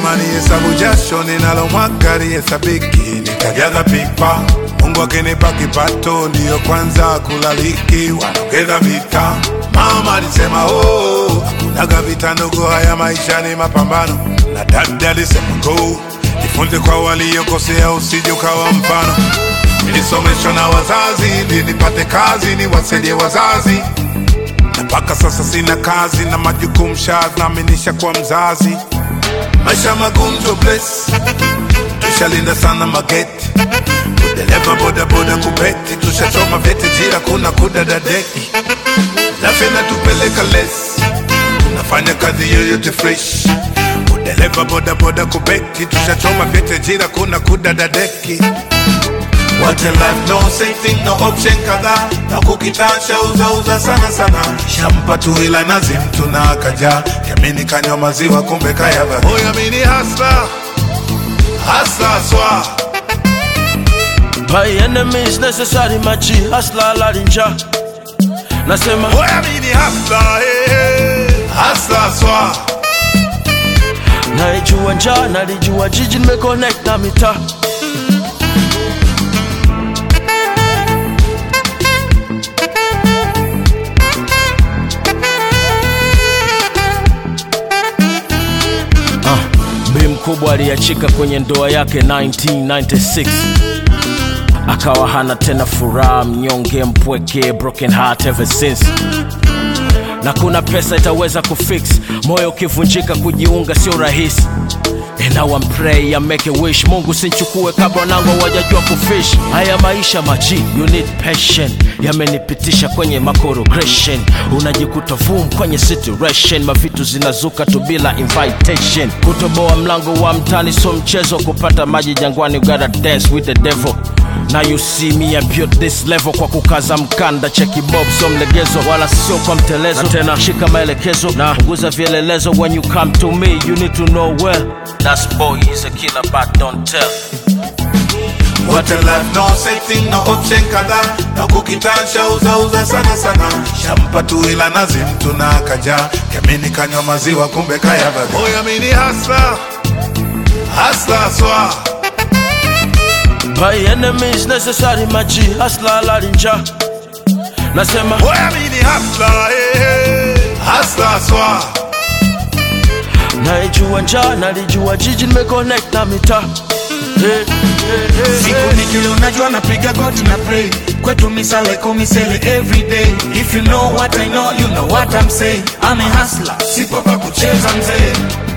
kama ni hesabu jasho ninalomwaga lihesabiki, nitajaza pipa. Mungu akinipa kipato, ndiyo kwanza kulaliki, wanaongeza vita. Mama alisema oh, hakunaga vita ndogo, haya maisha ni mapambano. Na dada alisema go, jifunze kwa waliokosea, usije ukawa mfano. Nilisomeshwa na wazazi ili nipate kazi, niwasaidie wazazi na mpaka sasa sina kazi na majukumu shanaaminisha kwa mzazi. Maisha magumu to bless, tushalinda sana mageti, udereva bodaboda kubeti, tushachoma vyeti jira, kuna kudadadeki, lafi natupeleka less, tunafanya kazi yoyote fresh, udereva bodaboda kubeti, tushachoma vyeti jira, kuna kudadadeki What a life, no safety, no option kadhaa na kukitasha uza uza sana sana shampa tu ila nazi mtu na akaja yamini kanywa maziwa kumbe kayaba Oya mini hasla hasla swa My enemies necessary machi hasla larinja nasema Oya mini hasla eh, hasla swa naijua njaa nalijua jiji nimeconnect na mitaa Ah, bi mkubwa aliachika kwenye ndoa yake 1996 akawa hana tena furaha mnyonge mpweke broken heart ever since na kuna pesa itaweza kufix moyo ukivunjika kujiunga sio rahisi And now I'm pray I make a wish mungu sinchukue kabla nangu wajajua kufish haya maisha maji you need passion yamenipitisha kwenye makorogression unajikuta vum kwenye situation mavitu zinazuka tu bila invitation kutoboa mlango wa mtani so mchezo kupata maji jangwani you gotta dance with the devil Now you see me I built this level kwa kukaza mkanda cheki bob so mlegezo wala sio kwa mtelezo na tena shika maelekezo na punguza vielelezo when you come to me you need to know well That boy is a killer but don't tell What a life, no safety, no option kadhaa na kukitasha uza uza sana sana shampa tu ila nazi mtu na akaja yamini kanywa maziwa kumbe kayaba Oya mini hasla hasla swa My enemies necessary maji hasla larinja nasema Oya mini hasla eh, hasla swa naijua njaa nalijua jiji nimeconnect na mitaa hey, hey, hey, siku nikili unajua napiga goti na pray kwetu misale komisele every day if you know what i know you know what i'm saying i'm a hustler sipo pa kucheza mzee